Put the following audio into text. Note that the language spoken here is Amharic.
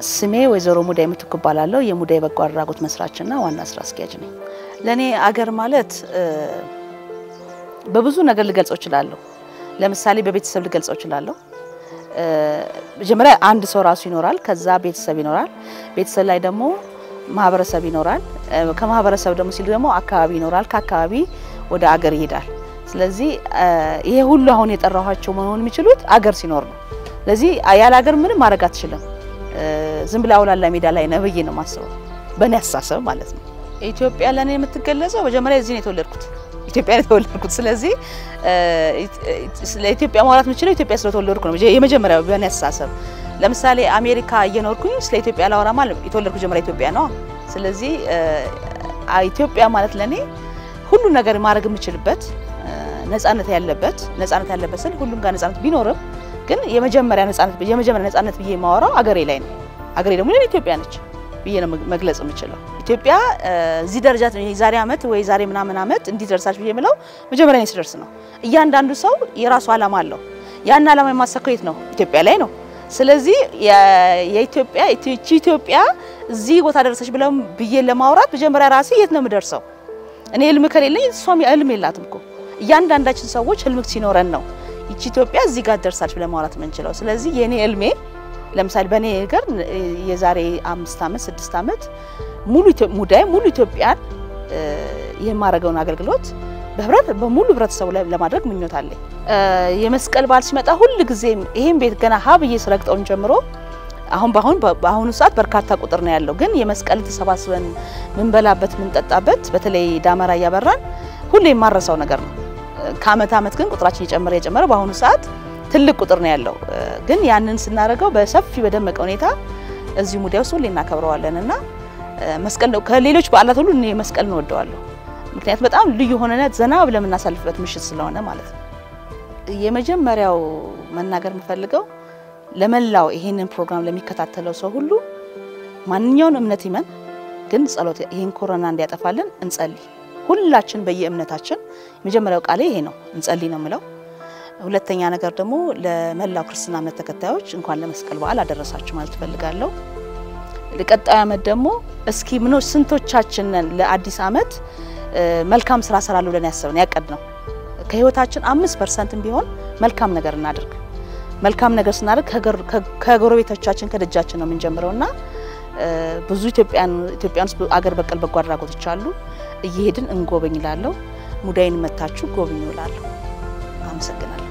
ስሜ ወይዘሮ ሙዳይ ምትኩ እባላለሁ። የሙዳይ በጎ አድራጎት መስራችና ዋና ስራ አስኪያጅ ነኝ። ለእኔ አገር ማለት በብዙ ነገር ልገልጸው እችላለሁ። ለምሳሌ በቤተሰብ ልገልጸው እችላለሁ። መጀመሪያ አንድ ሰው ራሱ ይኖራል፣ ከዛ ቤተሰብ ይኖራል። ቤተሰብ ላይ ደግሞ ማህበረሰብ ይኖራል። ከማህበረሰብ ደግሞ ሲሉ ደግሞ አካባቢ ይኖራል። ከአካባቢ ወደ አገር ይሄዳል። ስለዚህ ይሄ ሁሉ አሁን የጠራኋቸው መሆን የሚችሉት አገር ሲኖር ነው። ስለዚህ ያለ አገር ምንም ማድረግ አትችልም። ዝም ብላ አውላላ ሜዳ ላይ ነህ ብዬ ነው የማስበው፣ በእኔ አስተሳሰብ ማለት ነው። ኢትዮጵያ ለእኔ የምትገለጸው መጀመሪያ እዚህ ነው የተወለድኩት፣ ኢትዮጵያ ነው የተወለድኩት። ስለዚህ ስለ ኢትዮጵያ ማውራት የምችለው ኢትዮጵያ ስለተወለድኩ ነው የመጀመሪያው በእኔ አስተሳሰብ። ለምሳሌ አሜሪካ እየኖርኩኝ ስለ ኢትዮጵያ ላወራ ማለት የተወለድኩ ጀመሪያ ኢትዮጵያ ነው። ስለዚህ ኢትዮጵያ ማለት ለእኔ ሁሉ ነገር ማድረግ የምችልበት ነጻነት ያለበት ነጻነት ያለበት ስል ሁሉም ጋር ነጻነት ቢኖርም ግን የመጀመሪያ ነጻነት የመጀመሪያ ነጻነት ብዬ የማወራው አገሬ ላይ ነው። አገሬ ደግሞ ለኔ ኢትዮጵያ ነች ብዬ ነው መግለጽ የምችለው። ኢትዮጵያ እዚህ ደረጃ ዛሬ አመት ወይ ዛሬ ምናምን አመት እንዲህ ደርሳች ብዬ የምለው መጀመሪያ እኔ ስደርስ ነው። እያንዳንዱ ሰው የራሱ አላማ አለው። ያን አላማ የማሳካው የት ነው? ኢትዮጵያ ላይ ነው። ስለዚህ የኢትዮጵያ ኢትዮጵያ እዚህ ቦታ ደረሰች ብለው ብዬ ለማውራት መጀመሪያ ራሴ የት ነው የምደርሰው? እኔ ህልም ከሌለኝ እሷም ህልም የላትም እኮ እያንዳንዳችን ሰዎች ህልም ሲኖረን ነው ይቺ ኢትዮጵያ እዚህ ጋር ደርሳለች ብለን ማውራት የምንችለው። ስለዚህ የኔ ህልሜ ለምሳሌ በእኔ ነገር የዛሬ አምስት ዓመት ስድስት ዓመት ሙሉ ሙዳይ ሙሉ ኢትዮጵያን የማደርገውን አገልግሎት በህብረት በሙሉ ህብረተሰቡ ላይ ለማድረግ ምኞት አለኝ። የመስቀል በዓል ሲመጣ ሁል ጊዜ ይሄን ቤት ገና ሀ ብዬ ስረግጠውን ጀምሮ አሁን በአሁን በአሁኑ ሰዓት በርካታ ቁጥር ነው ያለው። ግን የመስቀል ተሰባስበን ምንበላበት ምንጠጣበት፣ በተለይ ዳመራ እያበራን ሁሌ የማረሳው ነገር ነው። ከአመት አመት ግን ቁጥራችን እየጨመረ እየጨመረ በአሁኑ ሰዓት ትልቅ ቁጥር ነው ያለው። ግን ያንን ስናደርገው በሰፊ በደመቀ ሁኔታ እዚሁ ሙዳይ ውስጥ ሁሌ እናከብረዋለን እና መስቀል ነው ከሌሎች በዓላት ሁሉ እኔ መስቀል እንወደዋለሁ። ምክንያቱም በጣም ልዩ የሆነ ዘና ብለን የምናሳልፍበት ምሽት ስለሆነ ማለት ነው። የመጀመሪያው መናገር የምፈልገው ለመላው ይሄንን ፕሮግራም ለሚከታተለው ሰው ሁሉ ማንኛውን እምነት ይመን፣ ግን ጸሎት ይሄን ኮሮና እንዲያጠፋልን እንጸልይ። ሁላችን በየእምነታችን የመጀመሪያው ቃሌ ይሄ ነው፣ እንጸልይ ነው የምለው። ሁለተኛ ነገር ደግሞ ለመላው ክርስትና እምነት ተከታዮች እንኳን ለመስቀል በዓል አደረሳችሁ ማለት እፈልጋለሁ። ለቀጣዩ ዓመት ደግሞ እስኪ ምኖ ስንቶቻችንን ለአዲስ ዓመት መልካም ስራ ሰራለሁ ብለን ያሰብን ያቀድ ነው ከህይወታችን አምስት ፐርሰንትም ቢሆን መልካም ነገር እናድርግ። መልካም ነገር ስናደርግ ከጎረቤቶቻችን ከደጃችን ነው የምንጀምረው እና ብዙ ኢትዮጵያን ኢትዮጵያን ውስጥ አገር በቀል በጎ አድራጎቶች አሉ። እየሄድን እንጎበኝ ላለሁ ሙዳይን መታችሁ ጎብኙ ላለሁ። አመሰግናለሁ።